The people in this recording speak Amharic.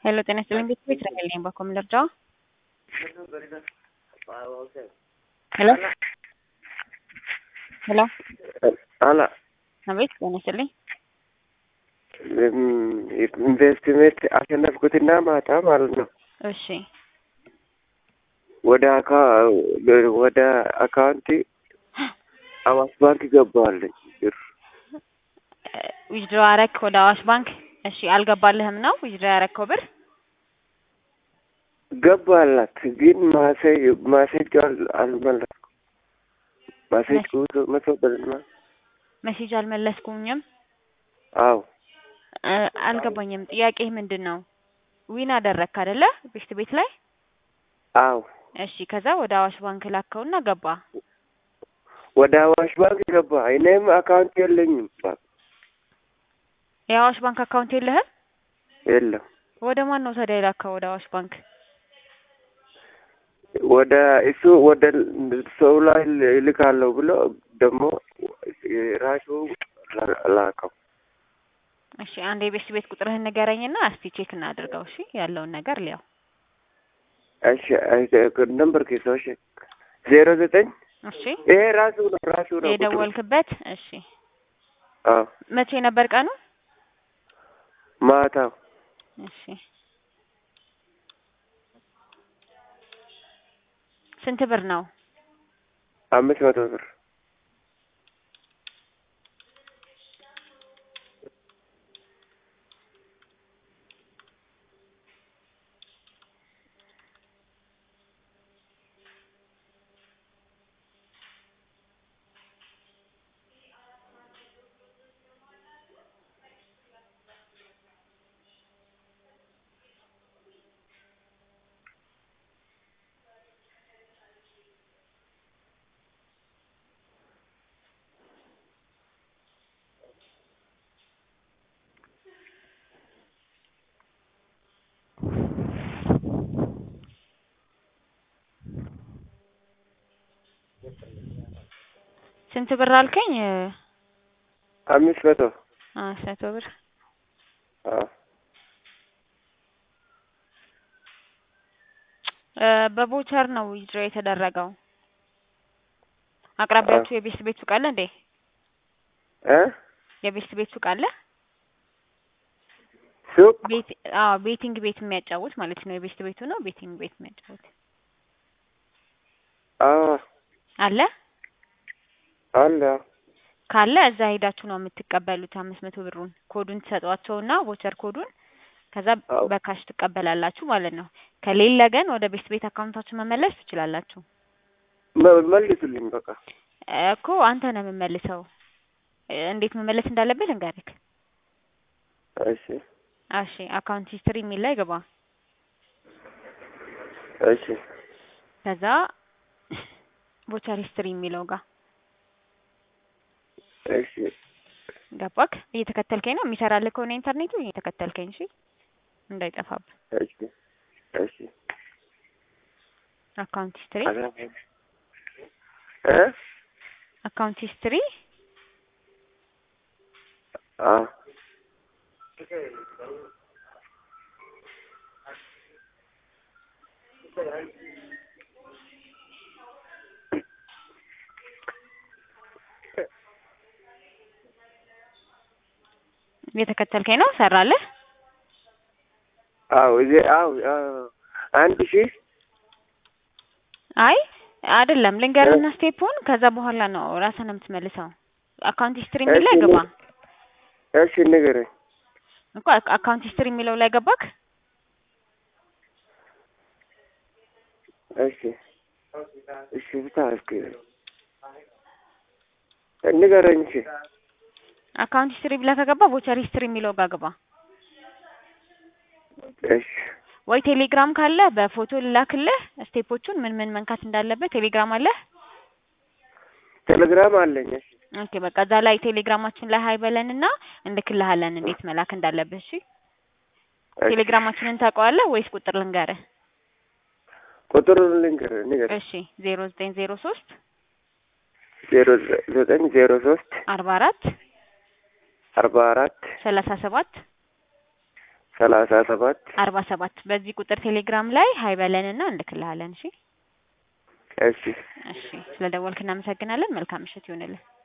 ሄሎ ጤና ይስጥልኝ ቤተሰብ እስራኤል ነኝ። በኮ ምን ልርዳው? ሄሎ ሄሎ አላ አቤት ጤና ይስጥልኝ። ኢንቨስትሜንት አሸነፍኩትና ማታ ማለት ነው እሺ ወደ አካ ወደ አካውንቲ አዋሽ ባንክ ገባዋለኝ ብር ዊዝድሮ አረክ ወደ አዋሽ ባንክ። እሺ አልገባልህም ነው ዊዝድሮ ያረከው ብር? ገባላት ግን ማሴጅ ማሴጅ አልመለስኩም። ማሴጅ መቶ ብርና መሴጅ አልመለስኩኝም። አው እ አልገባኝም። ጥያቄ ምንድን ነው? ዊን አደረግክ አይደለ? ቤት ቤት ላይ አው እሺ። ከዛ ወደ አዋሽ ባንክ ላከውና ገባ። ወደ አዋሽ ባንክ ገባ። እኔም አካውንት የለኝም። የአዋሽ ባንክ አካውንት የለህም? የለም። ወደ ማን ነው ታዲያ የላከው? ወደ አዋሽ ባንክ ወደ እሱ ወደ ሰው ላይ ይልካለሁ ብሎ ደግሞ ራሱ ላከው። እሺ አንድ የቤት ቤት ቁጥርህን ንገረኝና እስቲ ቼክ እናድርገው። እሺ ያለውን ነገር ሊያው እሺ ነምበር ኬሶሽ ዜሮ ዘጠኝ እሺ ይሄ ራሱ ነው ራሱ ነው ቁጥሩ። የደወልክበት እሺ አዎ መቼ ነበር ቀኑ? ማታው እሺ ስንት ብር ነው? አምስት መቶ ብር ስንት ብር አልከኝ? አምስት መቶ አምስት መቶ ብር አዎ እ በቮቸር ነው ዊዝድሮ የተደረገው። አቅራቢያችሁ የቤት ቤት ሱቅ አለ እንዴ? እ የቤት ቤት ሱቅ አለ? ሱቅ ቤት አዎ፣ ቤቲንግ ቤት የሚያጫውት ማለት ነው። የቤት ቤቱ ነው ቤቲንግ ቤት የሚያጫውት አዎ አለ። አለ ካለ እዛ ሄዳችሁ ነው የምትቀበሉት። አምስት መቶ ብሩን ኮዱን ትሰጧቸውና ቮቸር ኮዱን ከዛ አዎ። በካሽ ትቀበላላችሁ ማለት ነው። ከሌለ ግን ወደ ቤት ቤት አካውንታችሁ መመለስ ትችላላችሁ መ- መልሱልኝ በቃ እኮ አንተ ነው የምመልሰው። እ እንዴት መመለስ እንዳለብህ ልንገርህ። እሺ እሺ አካውንት ሂስትሪ የሚል ላይ ግባ። እሺ ከዛ ቮቸር ሂስትሪ የሚለው ጋር እሺ ገባክ? እየተከተልከኝ ነው? የሚሰራልህ ከሆነ ኢንተርኔቱ እየተከተልከኝ እሺ፣ እንዳይጠፋብህ። እሺ እሺ አካውንት ሂስትሪ እ አካውንት ሂስትሪ አዎ እየተከተልከኝ ነው? ሰራልህ? አዎ እዚህ አዎ አዎ አንድ ሺህ አይ አይደለም፣ ልንገርህና ስቴፑን ከዛ በኋላ ነው ራስህ ነው የምትመልሰው። አካውንት ሂስትሪ የሚል ላይ እሺ፣ ግባ እሺ ንገረኝ እኮ አካውንት ሂስትሪ የሚለው ላይ ገባክ? እሺ እሺ ብታረፍክ ንገረኝ እሺ አካውንት ሂስትሪ ብለህ ከገባ ቮቸር ሂስትሪ የሚለው ጋር ግባ። እሺ ወይ ቴሌግራም ካለ በፎቶ ልላክልህ ስቴፖቹን ምን ምን መንካት እንዳለበት። ቴሌግራም አለ? ቴሌግራም አለኝ እሺ ኦኬ በቃ እዛ ላይ ቴሌግራማችን ላይ ሀይ በለንና እንልክልሃለን እንዴት መላክ እንዳለብህ። እሺ እሺ። ቴሌግራማችንን ታውቀዋለህ ወይስ ቁጥር ልንገርህ? ቁጥሩን ልንገር ንገር እሺ ዜሮ ዘጠኝ ዜሮ ሶስት ዜሮ ዘጠኝ ዜሮ ሶስት አርባ አራት አርባ አራት ሰላሳ ሰባት ሰላሳ ሰባት አርባ ሰባት በዚህ ቁጥር ቴሌግራም ላይ ሀይ በለንና እንልክልሃለን። እሺ እሺ እሺ፣ ስለ ደወልክ እናመሰግናለን። መልካም ምሽት ይሁንልን።